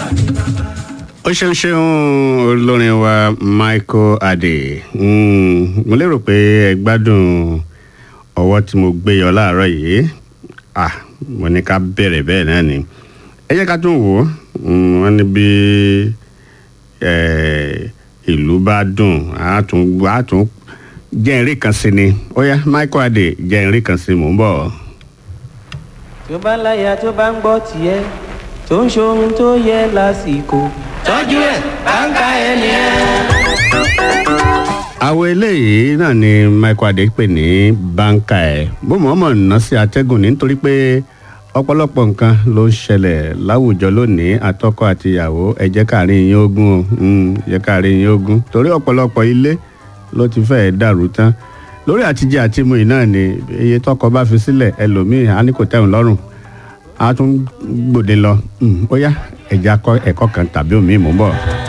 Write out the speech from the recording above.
ó ṣeun ṣeun olórin wa michael adé Mm, mo lérò pé ẹ gbádùn ọwọ́ tí mo gbé yọ láàárọ̀ yìí ah mo ní ká bẹ̀rẹ̀ bẹ́ẹ̀ náà ni ẹ jẹ́ ká tún wò ó Mm, wọ́n ní bí eh, ìlú bá dùn á tún á tún jẹ́ eré kan sí ni ó yá michael adé jẹ́ eré kan sí mò ń bọ̀. tó bá láya tó bá ń gbọ́ tiẹ̀ tó ń ṣohun tó yẹ lásìkò tọ́jú ẹ̀ báńkà ẹni ẹ̀. àwọn eléyìí náà ni michael adé pè ní báńkà ẹ bó mọ̀ọ́mọ̀ ná sí atẹ́gùn ní nítorí pé ọ̀pọ̀lọpọ̀ nǹkan ló ń ṣẹlẹ̀ láwùjọ lónìí àtọkọ àti ìyàwó ẹ jẹ́ káàrin yín ogún o Mm, ẹ jẹ́ káàrin yín ogún torí ọ̀pọ̀lọpọ̀ ilé ló ti fẹ́ẹ̀ dàrú tán lórí àtijọ́ àti mu yìí náà ni iye tọkọ bá fi sílẹ̀ ẹlòmíì á ní kò tẹ̀wọ̀n lọ́rùn á tún gbòde lọ Mm, ó yá ẹ̀já ẹ̀kọ́ kan tàbí òmíì mú bọ̀.